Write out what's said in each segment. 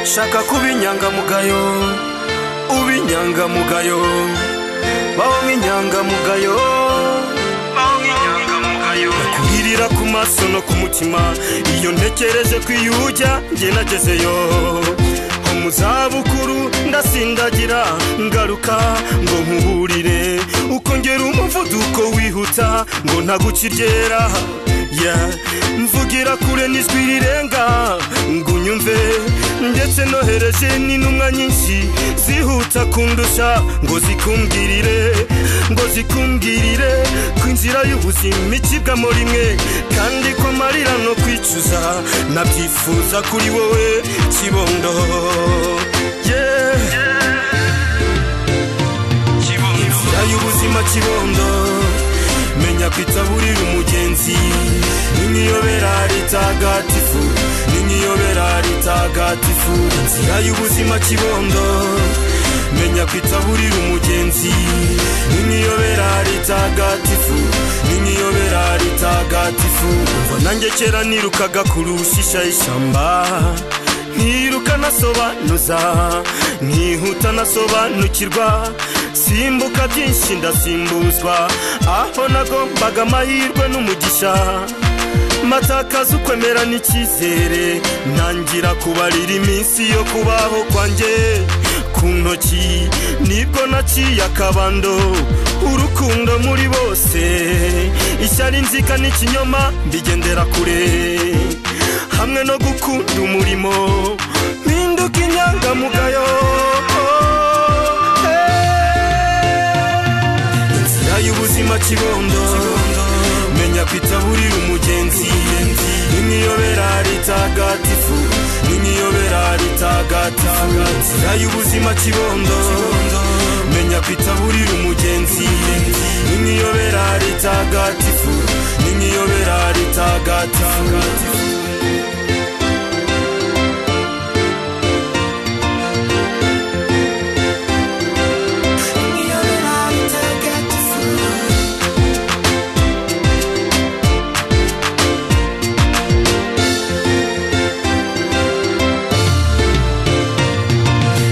shaka kuba inyangamugayo uba inyangamugayo baho nk'inyangamugayo baho nk'inyangamugayo kurira ku maso no ku mutima iyo ntekereje ko iyo ujya njye nagezeyo ho mu zabukuru ndasindagira ngaruka ngo nkuburire uko ngera umuvuduko wihuta ngo ntagukiryera Yeah. mvugira kure n'ijwi rirenga ngo unyumve ndetse nohereje n'intumwa nyinshi zihuta kundusha ngo zikumbwirire ngo zikumbwirire ku inzira y'ubuzima icibwamo rimwe kandi ko marira no kwicuza nabyifuza kuri wowe kibondo Yeah. inzira y'ubuzima kibondo menya kwitaburira umugenzi n'imiyobera ritagatifu n'imiyobera ritagatifu inzira y'ubuzima kibondo menya kwitaburira umugenzi n'imiyobera ritagatifu n'imiyobera ritagatifu umva nanjye kera nirukaga ku rushisha y'ishyamba ntiruka nasobanuza nkihuta nasobanukirwa simbuka byinshi ndasimbuzwa aho nagombaga amahirwe n'umugisha matakaza ukwemera n'icyizere ntangira kubarira iminsi yo kubaho kwanjye ku ntoki nibwo naciye akabando urukundo muri bose ishyari inzika n'ikinyoma mbigendera kure hamwe no gukunda umurimo mpinduka inyangamugayo Eh. inzira y'ubuzima kibondo menya kwitaburira umugenzi n'imiyobera ritagatifu n'imiyobera ritagatifu inzira y'ubuzima kibondo menya kwitaburira umugenzi n'imiyobera ritagatifu n'imiyobera ritagatifu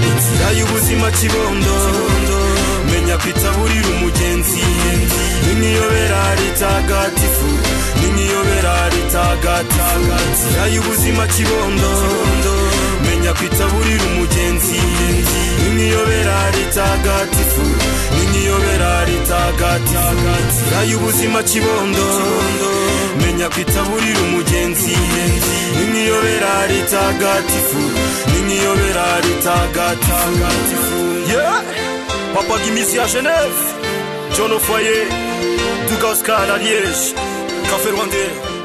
inzira y'ubuzima kibondo menya kwitaburira umugenzi n'imiyobera ritagatifu n'imiyobera ritagatifu inzira y'ubuzima kibondo menya kwitaburira umugenzi n'imiyobera ritagatifu n'imiyobera ritagatifu inzira y'ubuzima kibondo menya kwitaburira umugenzi n'imiyobera ritagatifu n'imiyobera ritagatifu Yeah! papa gimisi ya geneve john ofoye duka oscar na liege café rwandais